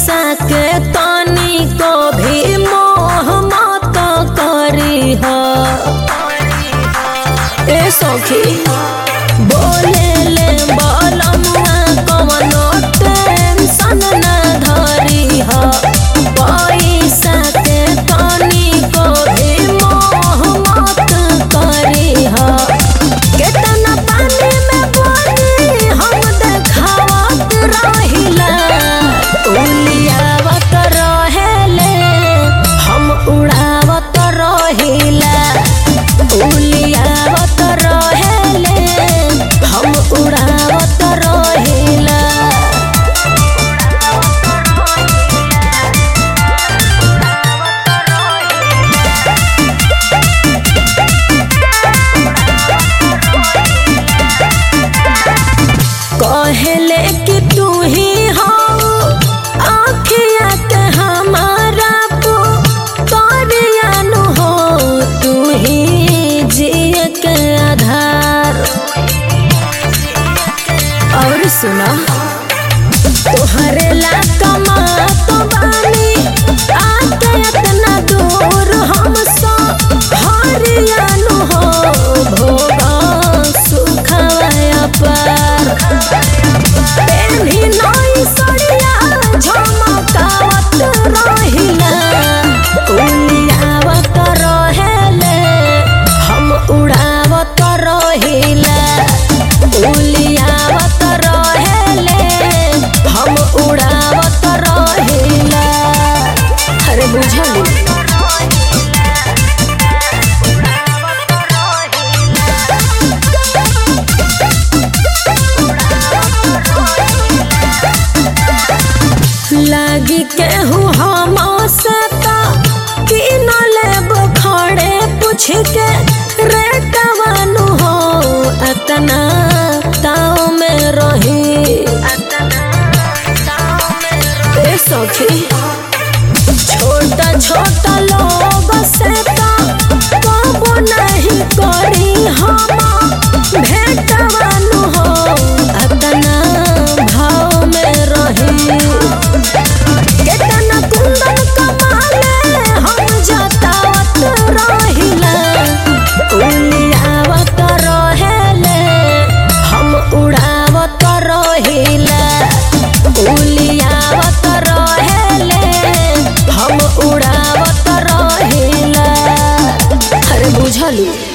पैसा के तनी को भी मोह मत करी हो ए सखी बोले ले बलमुआ कवनो टेंशन ना धरी हो पैसा के तनी को भी मोह मत करी हो केतना पानी में बोली हम देखावत रहिला उलियावत रहेले हम उड़ावत रहिला उलियावत रहेले हम उड़ावत रहिला कहले कि तू ही हो आखिया के हमारा पुतरियानु हो तू ही जिए के आधार और सुना तोहरे ला कमा तो बानी आके इतना दूर हमसे हरियानु हो भोगा सुखवाया पर पेन्ही नई सड़िया झमकावत रहिला उलियावत रहेले हम उड़ावत रहिला उलियावत रहेले हम उड़ावत रहिला अरे बुझली लागी केहू हम सता कि न लेब खड़े पूछ के रे कवानु हो अतना ताव में रही ए सखी छोटा छोटा लोग से तो कबो नहीं करी हम भेटवानु हो अतना भाव में रही केतना कुंदन कमाले हम जतावत रहिला उलियावत रहेले हम उड़ावत रहिला उलियावत रहेले हम उड़ावत रहिला अरे बुझलू